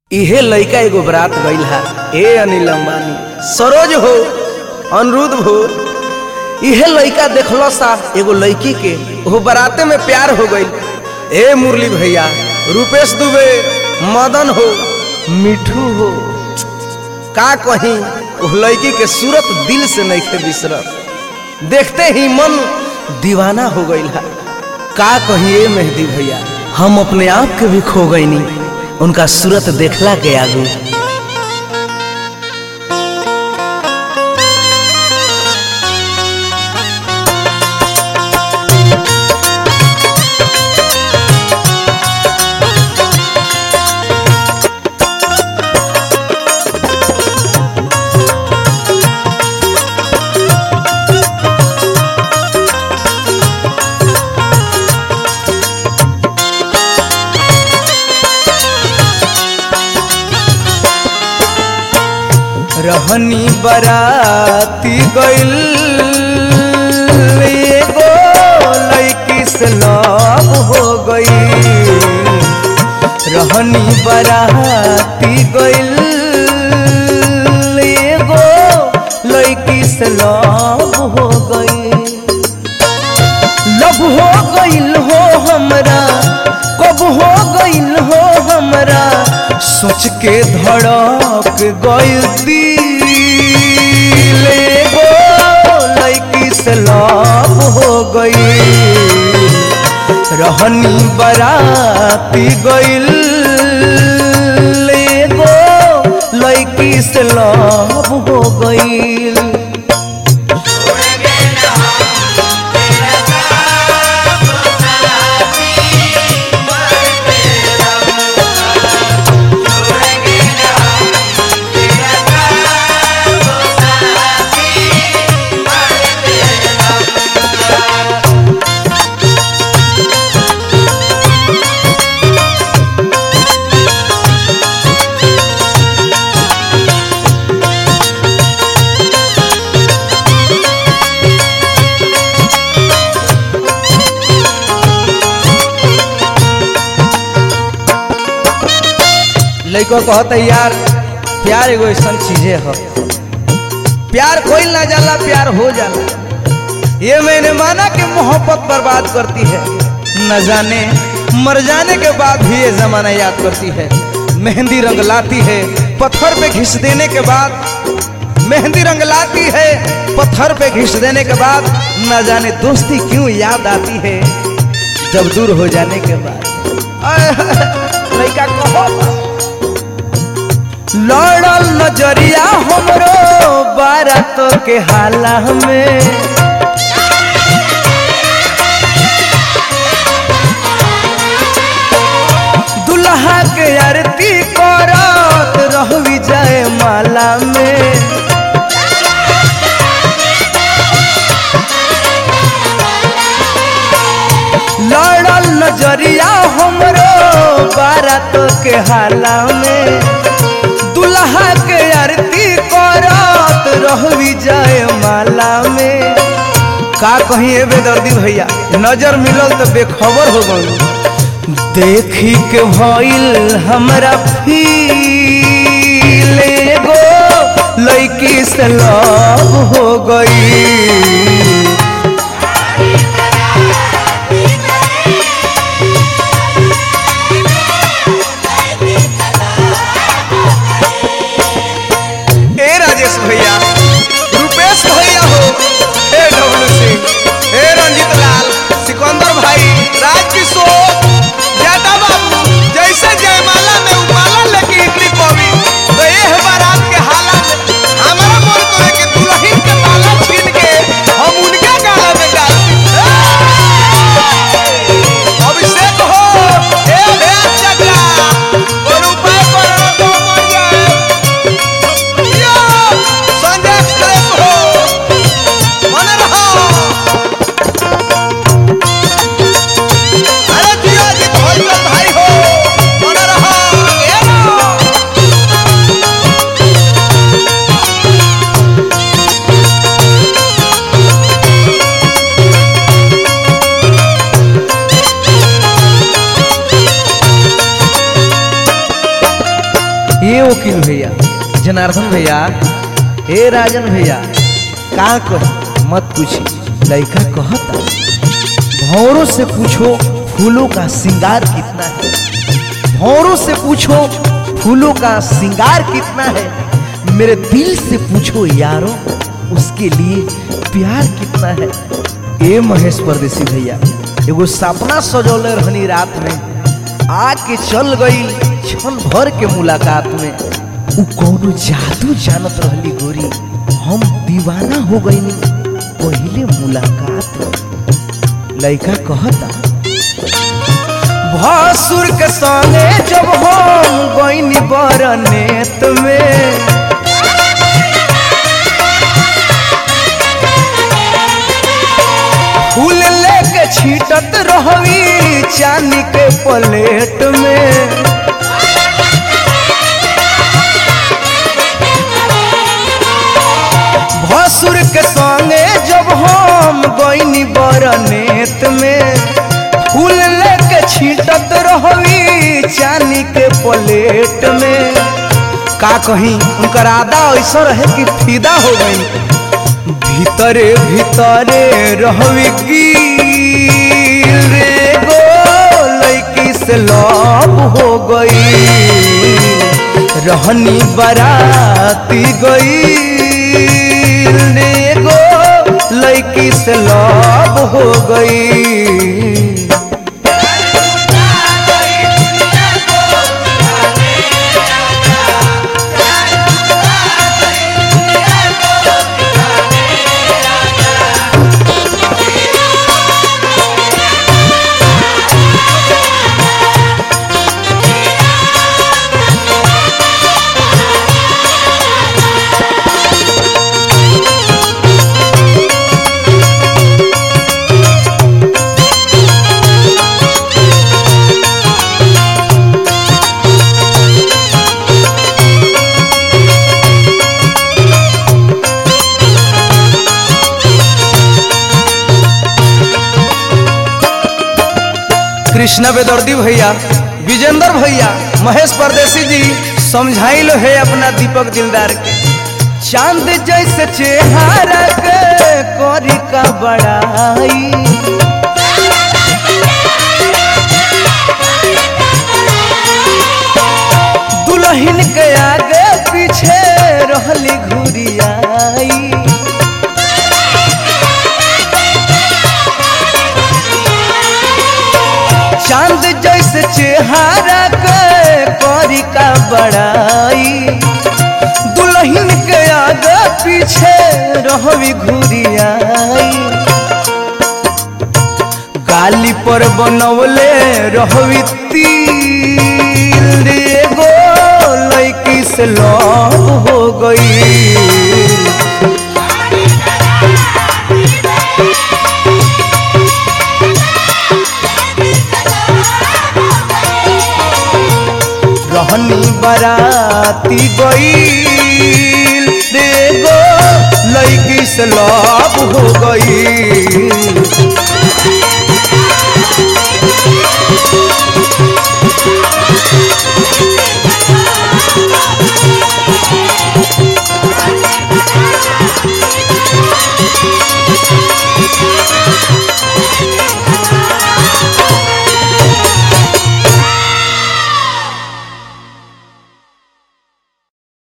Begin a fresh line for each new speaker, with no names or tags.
इहे लइका एगो बरात गईल हा ए अनिल अंबानी सरोज हो अनिरुद्ध हो इहे लइका देखलो सा एगो लड़की के वो बराते में प्यार हो गईल ए मुरली भैया रूपेश दुबे मदन हो मिठू हो का कहीं वो लड़की के सूरत दिल से नहीं थे बिसरत देखते ही मन दीवाना हो गईल हा का कहीं ए मेहदी भैया हम अपने आप के भी खो गई नहीं उनका सूरत देखला के आगू रहनी बराती गइल एगो लड़की से लव हो गई रहनी बराती गइल एगो लड़की से लव हो गई लव हो गइल हो हमरा कब हो गइल हो हमरा सोच के धड़क गइल दिल एगो लड़की से लव हो गई रहनी बराती गइल एगो लड़की से लव हो गई लड़को कहता यार प्यार एगो ऐसा चीजें है प्यार कोई ना जाला प्यार हो जाला ये मैंने माना कि मोहब्बत बर्बाद करती है न जाने मर जाने के बाद भी ये जमाना याद करती है मेहंदी रंग लाती है पत्थर पे घिस देने के बाद मेहंदी रंग लाती है पत्थर पे घिस देने के बाद न जाने दोस्ती क्यों याद आती है जब दूर हो जाने के बाद लड़का कहो लड़ल नजरिया हमरो बारात के हाला में दुल्हा के आरती करत रहवी जाए माला में लड़ल नजरिया हमरो बारात के हाला में दुल्हा के आरती करत रहवी जाए माला में का कहीं ए बेदर्दी भैया नजर मिलल तो बेखबर हो गई देखी के भइल हमरा फील एगो लड़की से लव हो गई ए राजेश भैया रूपेश भैया हो हे डब्लू सिंह हे रंजित लाल सिकंदर भाई राजकिशोर जाटा बाबू जैसे जयमाला में उमाला लेके इतनी पवी तो ये बारात के हाला में हमारा मन करे कि दुल्हन के माला छीन के हम ये वकील भैया जनार्दन भैया हे राजन भैया का कह मत पूछी लड़का कहता भौरों से पूछो फूलों का श्रृंगार कितना है भौरों से पूछो फूलों का श्रृंगार कितना है मेरे दिल से पूछो यारो उसके लिए प्यार कितना है ए महेश परदेसी भैया एगो सपना सजौले रहनी रात में आके चल गई क्षण भर के मुलाकात में उ कौनो जादू जानत रहली गोरी हम दीवाना हो गईनी पहले मुलाकात में लड़का कहता भासुर के संगे जब हम गईनी बरनेत में फूल लेके छीटत रहवी चांदी के प्लेट में भसुर के संगे जब हम गईनी बरनेत में फूल लेके छीटत रहवी चांदी के प्लेट में का कहीं उनकर आदा ऐसा रहे कि फिदा हो गई भीतरे भीतरे रहवी की रे गो लड़की से लव हो गई रहनी बराती गई रे गो लड़की से लव हो गई कृष्णा बेदर्दी भैया विजेंद्र भैया महेश परदेसी जी समझाई लो है अपना दीपक दिलदार के चांद जैसे चेहरा के करी का बड़ाई दुल्हन के आगे पीछे रहली घुरियाई चांद जैसे चेहरा के करी का बड़ाई दुल्हन के आगे पीछे रहवी घुरियाई गाली पर बनवले रहवी तिल एगो लड़की से लव हो गई रहनी बराती गईल रे गो लड़की से लव हो गई